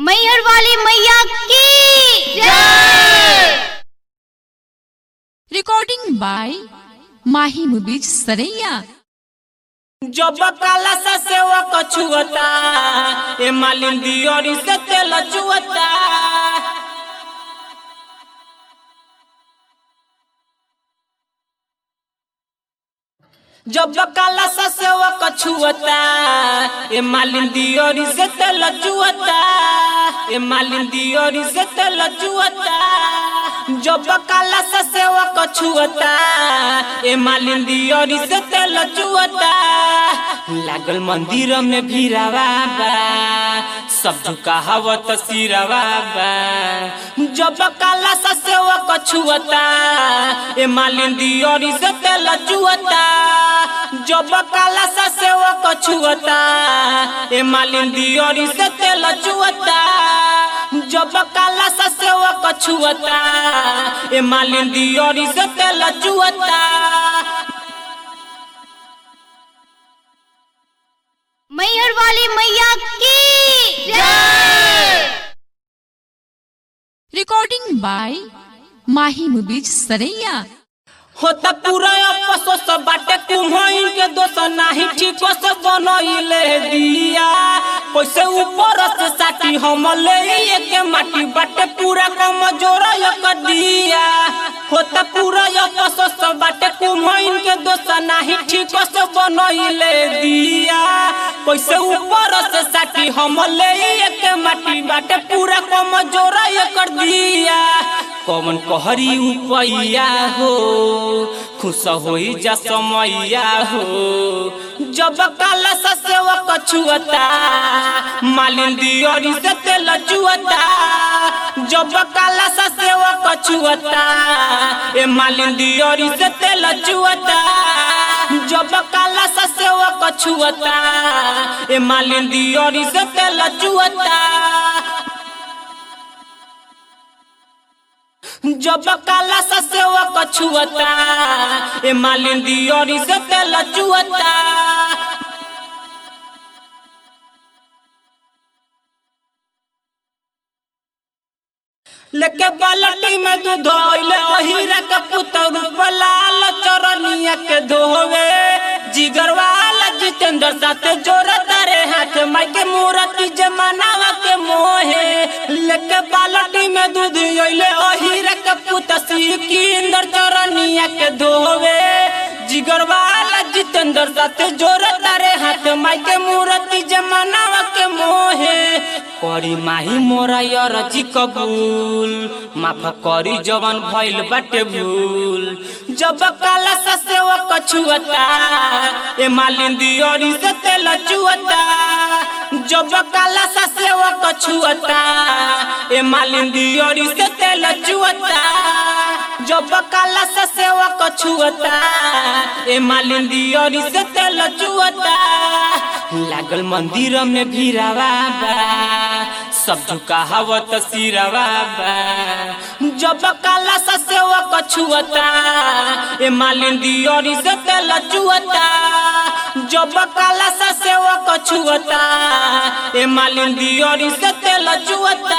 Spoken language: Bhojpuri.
मैहर वाली मैया की recording by Mahi Mubij Saraiya. जब काला सा सेवा कछुअता ए मालिन दियोरी से तेल चुअता जब काला सा सेवा कछुअता ए मालिन दियोरी से तेल चुअता ए मालिन दियोरी से तेल चुअता जब काला सा सेवा कछुअता ए मालिन दियोरी से तेल चुअता लागल मंदिर में भीरावा बा सब झुकावत सिरवा बा जब काला सा सेवा कछुअता ए मालिन दियोरी से तेल चुअता जब काला सा सेवा कछुअता ए मालिन दियोरी से तेल चुअता जब काला सा सेवा कछुअता ए मालिन दियोरी से तेल चुअता मैहर वाली मैया की Recording by Mahi Mubij Saraiya. होता पूरा अफसोस बाटे कुम्हइन के दोष नाही ठीक से बनइले दिया कैसे ऊपर से साटी हम ले के माटी बाटे पूरा कम जोर कर दिया होता पूरा अफसोस बाटे कुम्हइन के दोष नाही ठीक से बनइले दिया कैसे ऊपर से साटी हम ले के माटी बाटे पूरा कम जोर कर दिया कौन कहरी उपैया हो खुश होई जा समैया हो जब काला सा सेवा कछुअता मालिन दियोरी से तेल चुअता जब काला सा सेवा कछुअता ए मालिन दियोरी से तेल चुअता जब काला सा सेवा कछुअता ए मालिन दियोरी से तेल चुअता जब काला सा सेवा कछुअता ए मालिन दियोरी से तेल चुअता लेके बालटी में दूध धोइले अहिरा के पुतर लाल चरनिया के धोवे जिगर वाला जितेंद्र साथे जोर तारे हाथ माई के मूर्ति जमानावा के मोहे लेके बालटी में दूध अइले अहिरा के पुत सिकिंदर चरनिया के धोवे जिगर वाला जितेंद्र साथे जोर तारे हाथ माई के मूर्ति जमानावा के मोहे करी माही मोरा यरजी कबूल माफ करी जवन भइल बाटे भूल जब काला सा सेवा कछुअता ए मालिन दियोरी से तेल चुअता जब काला सा सेवा कछुअता ए मालिन दियोरी से तेल चुअता जब काला सा सेवा कछुअता ए मालिन दियोरी से तेल चुअता लागल मंदिर में भीरावा बा सब झुकावत सिरवा बा जब काला सा सेवा कछुअता ए मालिन दियोरी से तेल चुअता जब काला सा सेवा कछुअता ए मालिन दियोरी से तेल चुअता